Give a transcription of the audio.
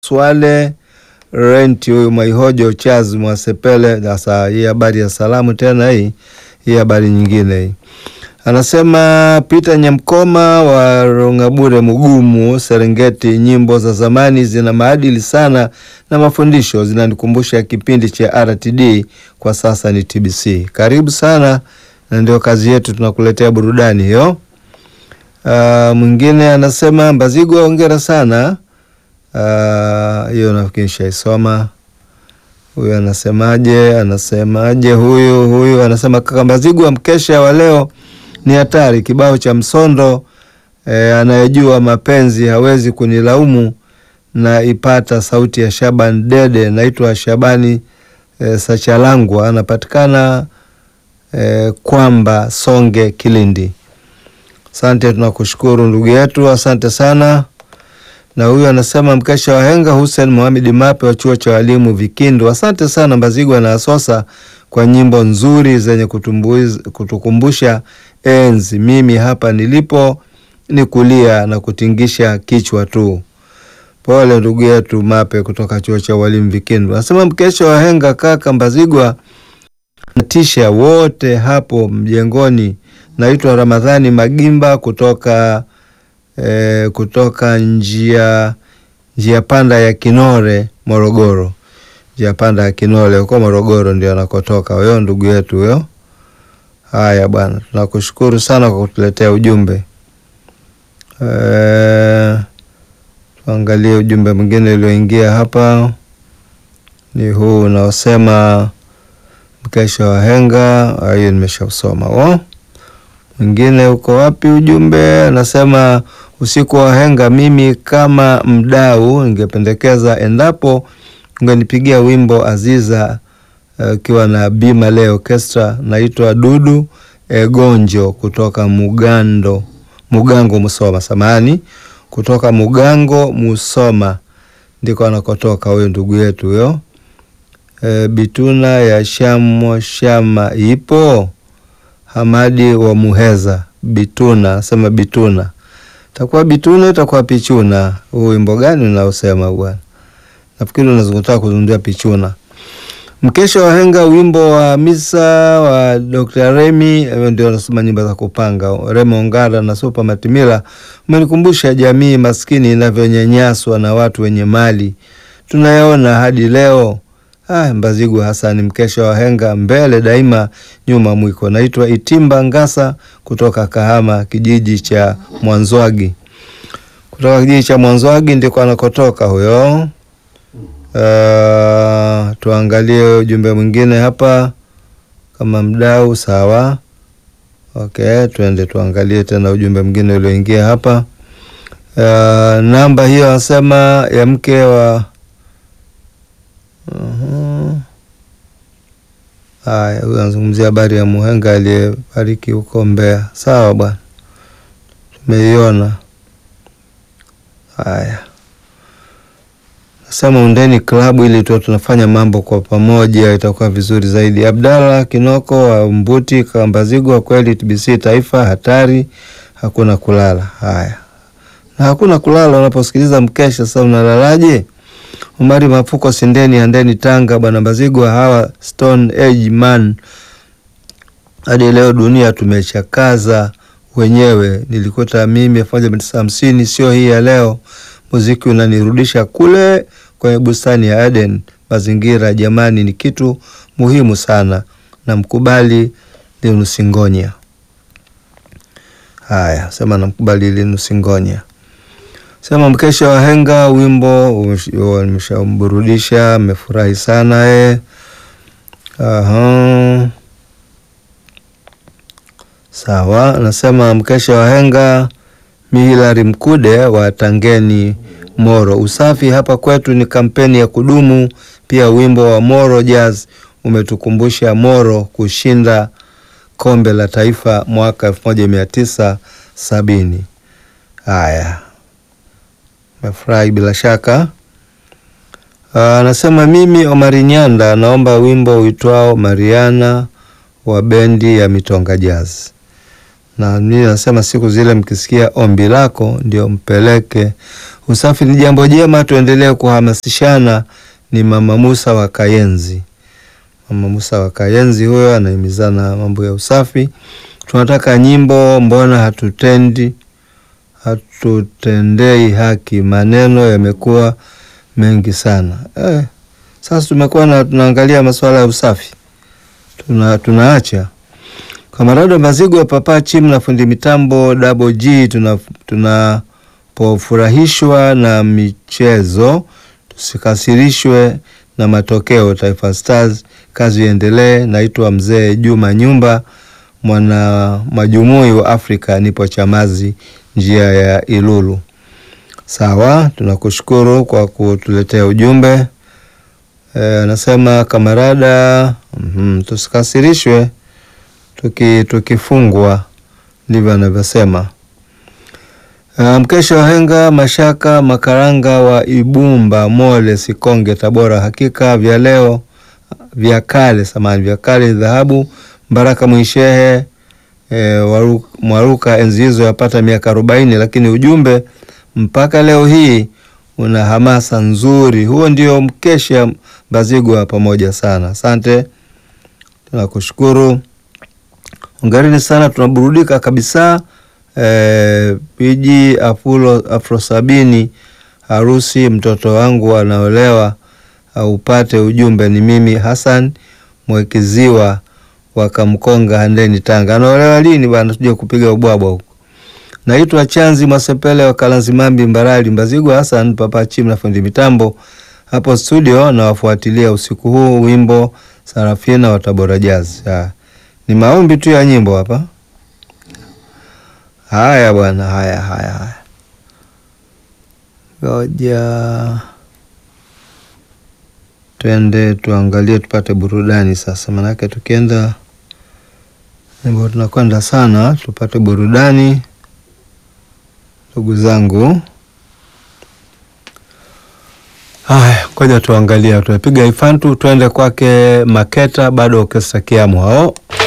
Swale Renti huyu Mwaihojo Charles Mwasepele. Sasa hii habari ya salamu tena, hii hii habari nyingine hii anasema Peter Nyamkoma wa Rongabure Mugumu Serengeti, nyimbo za zamani zina maadili sana na mafundisho, zinanikumbusha kipindi cha RTD, kwa sasa ni TBC. Karibu sana, na ndio kazi yetu, tunakuletea burudani hiyo. Uh, mwingine anasema Mbazigwa, hongera sana hiyo uh, nafikiri shaisoma. Huyu anasemaje? Anasemaje huyu huyu anasema kaka Mbazigwa, mkesha wa leo ni hatari, kibao cha Msondo e, anayejua mapenzi hawezi kunilaumu, na ipata sauti ya Shaban Dede. Naitwa Shabani e, Sachalangwa, anapatikana e, kwamba Songe, Kilindi. Asante, tunakushukuru ndugu yetu, asante sana. Na huyu anasema mkesha wa henga, Hussein Mohamed Mape wa chuo cha walimu Vikindu. Asante sana Mbazigwa na Asosa kwa nyimbo nzuri zenye kutukumbusha enzi. Mimi hapa nilipo ni kulia na kutingisha kichwa tu. Pole ndugu yetu Mape kutoka chuo cha walimu Vikindu. Anasema mkesha wa henga, kaka Mbazigwa natisha wote hapo mjengoni. Naitwa Ramadhani Magimba kutoka E, kutoka njia njia panda ya Kinore Morogoro, njia panda ya Kinore huko Morogoro ndio anakotoka huyo ndugu yetu huyo. Haya bwana, tunakushukuru sana kwa kutuletea ujumbe e, tuangalie ujumbe mwingine ulioingia hapa, ni huu unaosema mkesha wa henga. Hiyo nimeshausoma oh. Mwingine uko wapi ujumbe? Anasema usiku wa henga, mimi kama mdau ningependekeza endapo ungenipigia wimbo Aziza ukiwa uh, na Bima Leo Orchestra. Naitwa Dudu Egonjo kutoka Mugando, Mugango Musoma, samani kutoka Mugango Musoma ndiko anakotoka huyo ndugu yetu huyo. E, bituna ya shamo shama ipo Hamadi wa Muheza Bituna, sema Bituna takuwa Bituna itakuwa Pichuna. Huu wimbo gani unaosema bwana? Nafikiri unazungumzia kuzungumzia Pichuna. Mkesha wa henga, wimbo wa misa wa Dr. Remi, ndio anasema nyimbo za kupanga. Remo Ongara na Super Matimila, umenikumbusha jamii maskini inavyonyanyaswa na watu wenye mali, tunayaona hadi leo. Ah, Mbazigwa Hasani, mkesha wa henga, mbele daima, nyuma mwiko. Naitwa Itimba Ngasa kutoka Kahama, kijiji cha Mwanzwagi. Kutoka kijiji cha Mwanzwagi ndiko anakotoka huyo. Uh, tuangalie ujumbe mwingine hapa kama mdau. Sawa, okay, tuende tuangalie tena ujumbe mwingine ulioingia hapa. Uh, namba hiyo anasema ya mke wa Haya, huyu anazungumzia habari ya muhenga aliyefariki huko Mbeya. Sawa bwana, tumeiona. Haya, nasema undeni klabu ili tu tunafanya mambo kwa pamoja, itakuwa vizuri zaidi. Abdalla Kinoko wa Mbuti Kambazigwa, kweli TBC taifa hatari, hakuna kulala. Haya, na hakuna kulala unaposikiliza mkesha. Sasa unalalaje? Umari Mafuko Sindeni Handeni Tanga, bwana Mbazigwa, hawa Stone Age man hadi leo dunia tumechakaza wenyewe. Nilikuta mimi elfu moja mia tisa hamsini, sio hii ya leo. Muziki unanirudisha kule kwenye bustani ya Eden. Mazingira jamani, ni kitu muhimu sana, na mkubali Linusingonya. Haya, sema namkubali Linusingonya sema mkesha wa henga, wimbo nimeshamburudisha, amefurahi sana e. Aha, sawa. Nasema mkesha wa henga, Mihilari Mkude wa Tangeni Moro. Usafi hapa kwetu ni kampeni ya kudumu. Pia wimbo wa Moro Jazz umetukumbusha Moro kushinda kombe la taifa mwaka elfu moja mia tisa sabini. Haya, mefurahi bila shaka. Anasema mimi Omari Nyanda naomba wimbo uitwao Mariana wa bendi ya Mitonga Jazz. na mimi nasema siku zile mkisikia ombi lako ndio mpeleke. Usafi ni jambo jema, tuendelee kuhamasishana. Ni Mama Musa wa Kayenzi. Mama Musa wa Kayenzi huyo anahimizana mambo ya usafi. Tunataka nyimbo, mbona hatutendi hatutendei haki, maneno yamekuwa mengi sana eh. Sasa tumekuwa na tunaangalia masuala ya usafi tuna, tunaacha Kamarado Mazigo, Papa Chim na fundi mitambo Double G. Tunapofurahishwa na michezo tusikasirishwe na matokeo. Taifa Stars, kazi iendelee. Naitwa Mzee Juma Nyumba, mwana majumui wa Afrika, nipo Chamazi, njia ya Ilulu. Sawa, tunakushukuru kwa kutuletea ujumbe. Anasema e, kamarada mm -hmm, tusikasirishwe tuki tukifungwa, ndivyo anavyosema. Mkesha wahenga Mashaka Makaranga wa Ibumba Mole Sikonge Tabora, hakika vya leo vya kale samani vya kale dhahabu. Mbaraka Mwishehe e, waru, Mwaruka enzi hizo yapata miaka arobaini, lakini ujumbe mpaka leo hii una hamasa nzuri. Huo ndio mkesha Mbazigwa pamoja sana. Asante, tunakushukuru, ongereni sana, tunaburudika kabisa. E, piji afulo afro sabini harusi mtoto wangu anaolewa, aupate ujumbe. Ni mimi Hassan Mwekiziwa wakamkonga Handeni, Tanga. Anaolewa lini bwana? Tuje kupiga ubwabwa huko. Naitwa Chanzi Mwasepele wa Kalanzimambi, Mbarali, Mbazigwa. Hassan Papa Chim na fundi mitambo hapo studio, na wafuatilia usiku huu wimbo Sarafina wa Tabora Jazz. Ni maombi tu ya nyimbo hapa. Haya bwana, haya haya haya, ngoja twende tuangalie, tupate burudani sasa, manake tukienda nyimbo tunakwenda sana, tupate burudani ndugu zangu. Haya, ngoja tuangalia, tunapiga ifantu, twende kwake Maketa, bado Orkestra Kiamu hao